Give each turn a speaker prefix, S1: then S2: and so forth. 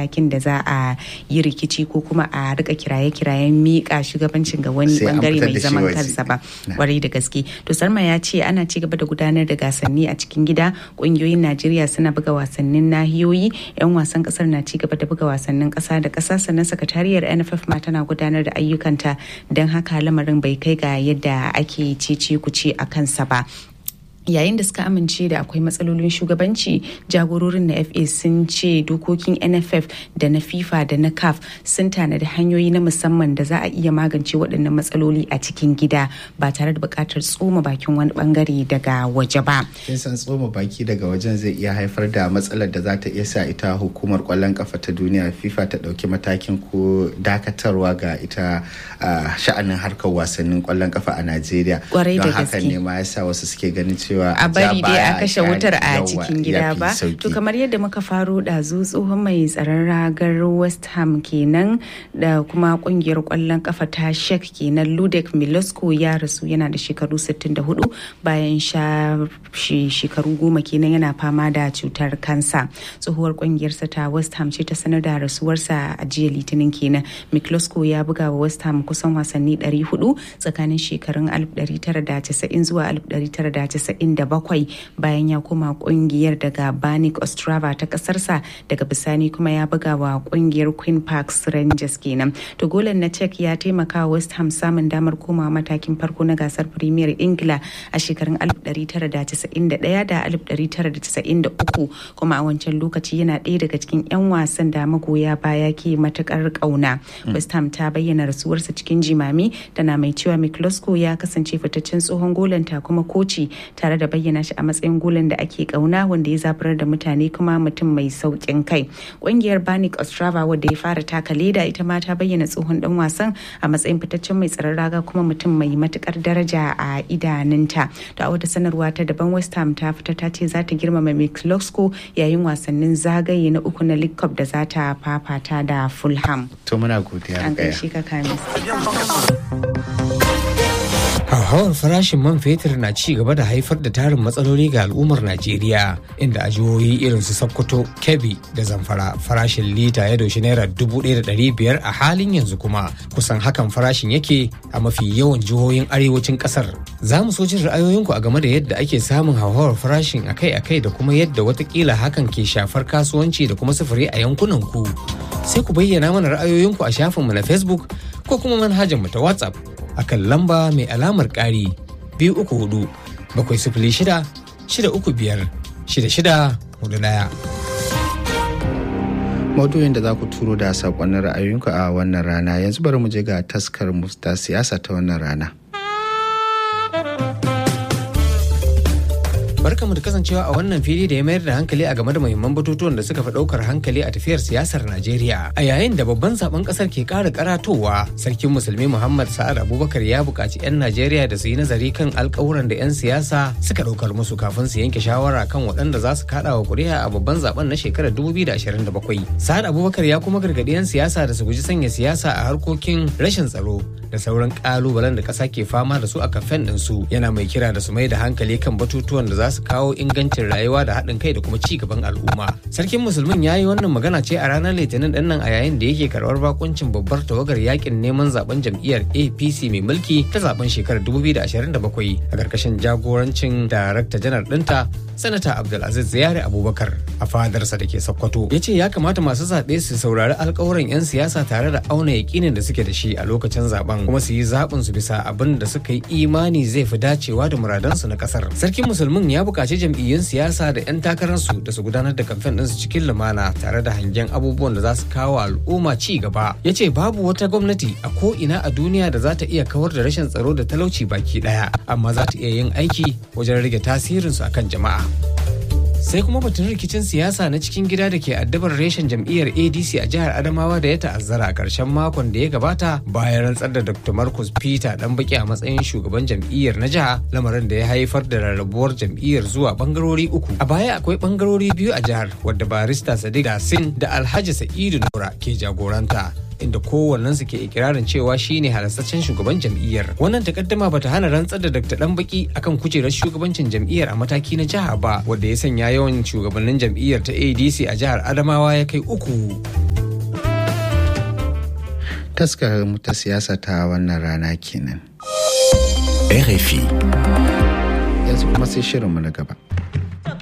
S1: matakin da za a yi rikici ko kuma a rika kiraye-kirayen miƙa shugabancin ga wani bangare mai zaman kansa ba kwarai da gaske to sarma ya ce ana ci gaba da gudanar da gasanni a cikin gida ƙungiyoyin najeriya suna buga wasannin nahiyoyi 'yan wasan kasar na ci gaba da buga wasannin ƙasa da ƙasa sannan sakatariyar nff ma tana gudanar da ayyukanta don haka lamarin bai kai ga yadda ake cece kuce a kansa ba yayin da suka amince da akwai matsalolin shugabanci jagororin na fa sun ce dokokin nff da na fifa da na caf sun tanadi hanyoyi na musamman da za a iya magance waɗannan matsaloli a cikin gida ba tare da buƙatar tsoma bakin wani bangare daga waje ba
S2: kin san tsoma baki daga wajen zai iya haifar da matsalar da za ta iya sa ita hukumar kwallon kafa ta duniya fifa ta ɗauki matakin ko dakatarwa ga ita sha'anin harkar wasannin kwallon kafa a najeriya don haka ne ma yasa wasu suke ganin cewa cewa
S1: a bari dai a kashe wutar a cikin gida ba to kamar yadda muka faro ɗazu tsohon mai tsaron ragar west ham kenan da kuma kungiyar kwallon kafa ta shek kenan ludek milosko ya rasu yana da shekaru 64 bayan sha shekaru goma kenan yana fama da cutar kansa tsohuwar kungiyarsa ta west ham ce ta sanar da rasuwarsa a jiya litinin kenan milosko ya buga wa west ham kusan wasanni 400 tsakanin shekarun 1990 zuwa 1990 bakwai bayan ya koma kungiyar daga banik ostrava ta kasarsa daga bisani kuma ya buga wa kungiyar queen parks rangers kenan to golan na czech ya taimaka wa west ham samun damar komawa matakin farko na gasar premier ingila a shekarun 1991 da 1993 kuma a wancan lokaci yana ɗaya daga cikin 'yan wasan da magoya baya ke matukar kauna west ham ta bayyana rasuwarsa cikin jimami tana mai cewa miklosko ya kasance fitaccen tsohon golanta kuma koci tare da bayyana shi a matsayin golan da ake kauna wanda ya zaburar da mutane kuma mutum mai saukin kai ƙungiyar banik ostrava wadda ya fara taka leda ita ma ta bayyana tsohon dan wasan a matsayin fitaccen mai tsaron raga kuma mutum mai matukar daraja a idanunta to a wata sanarwa ta daban west ham ta fita ta ce za ta girmama miklosko yayin wasannin zagaye na uku na league cup da za ta fafata da fulham
S2: to muna godiya
S1: an gaishe ka kamis
S3: hauhawar farashin man fetur na ci gaba da haifar da tarin matsaloli ga al'ummar najeriya inda a jihohi irin su sokoto kebbi da zamfara farashin lita ya doshi naira dubu ɗaya da ɗari biyar a halin yanzu kuma kusan hakan farashin yake a mafi yawan jihohin arewacin ƙasar za mu so jin ra'ayoyinku a game da yadda ake samun hauhawar farashin akai-akai da kuma yadda watakila hakan ke shafar kasuwanci da kuma sufuri a yankunan ku sai ku bayyana mana ra'ayoyinku a shafinmu na facebook ko kuma manhajarmu ta whatsapp akan lamba mai alamar ƙari biyu uku hudu bakwai sifili shida shida uku biyar shida shida hudu ɗaya.
S2: maudu'in da za ku turo da saƙonnin ra'ayoyinku a wannan rana yanzu bari mu je ga taskar musta siyasa ta wannan rana.
S3: barkamu da kasancewa a wannan fili da ya mayar da hankali a game da muhimman batutuwan da suka fi daukar hankali a tafiyar siyasar Najeriya. A yayin da babban zaben kasar ke ƙara karatowa, sarkin musulmi Muhammad Sa'ad Abubakar ya buƙaci 'yan Najeriya da su yi nazari kan alƙawuran da 'yan siyasa suka ɗaukar musu kafin su yanke shawara kan waɗanda za su kaɗa wa ƙuri'a a babban zaben na shekarar 2027. Sa'ad Abubakar ya kuma gargaɗi 'yan siyasa da su guji sanya siyasa a harkokin rashin tsaro da sauran ƙalubalen da ƙasa ke fama da su a kamfen ɗinsu yana mai kira da su mai da hankali kan batutuwan da za su kawo ingancin rayuwa da haɗin kai da kuma ci gaban al'umma. Sarkin Musulmin ya yi wannan magana ce a ranar Litinin ɗin nan a yayin da yake karɓar bakuncin babbar tawagar yakin neman zaben jam'iyyar APC mai mulki ta zaben shekarar 2027 a ƙarƙashin jagorancin darakta janar ɗinta Sanata Abdulaziz Ziyari Abubakar a fadarsa da ke Sokoto. Ya ce ya kamata masu zaɓe su saurari alƙawuran 'yan siyasa tare da auna yaƙinin da suke da shi a lokacin zaben kuma su yi zaɓin su bisa abin da suka yi imani zai fi dacewa da muradansu na ƙasar. Sarkin Musulmin ya buƙaci jam'iyyun siyasa da 'yan takararsu da su gudanar da kamfen ɗinsu cikin lumana tare da hangen abubuwan da za su kawo al'umma ci gaba. Ya ce babu wata gwamnati a ko ina a duniya da za ta iya kawar da rashin tsaro da talauci baki ɗaya amma za ta iya yin aiki wajen rage tasirinsu akan jama'a. sai kuma batun rikicin siyasa na cikin gida da ke addabar reshen jam'iyyar adc a jihar adamawa da ya ta'azzara a ƙarshen makon da ya gabata bayan rantsar da dr marcus peter dan baki a matsayin shugaban jam'iyyar na jiha lamarin da ya haifar da rarrabuwar jam'iyyar zuwa bangarori uku a baya akwai bangarori biyu a jihar wadda barista sadiq dasin da alhaji sa'idu nura ke jagoranta inda kowannensu ke ikirarin cewa shine halastaccen shugaban jam'iyyar wannan takaddama bata hana rantsar da dr danbaki akan kujerar shugabancin jam'iyyar a mataki na jiha ba wanda ya sanya yawan shugabannin jam'iyyar ta adc a jihar adamawa ya kai uku
S2: taskar mu ta siyasa ta wannan rana kenan
S4: RFI.
S2: yanzu kuma sai shirinmu na gaba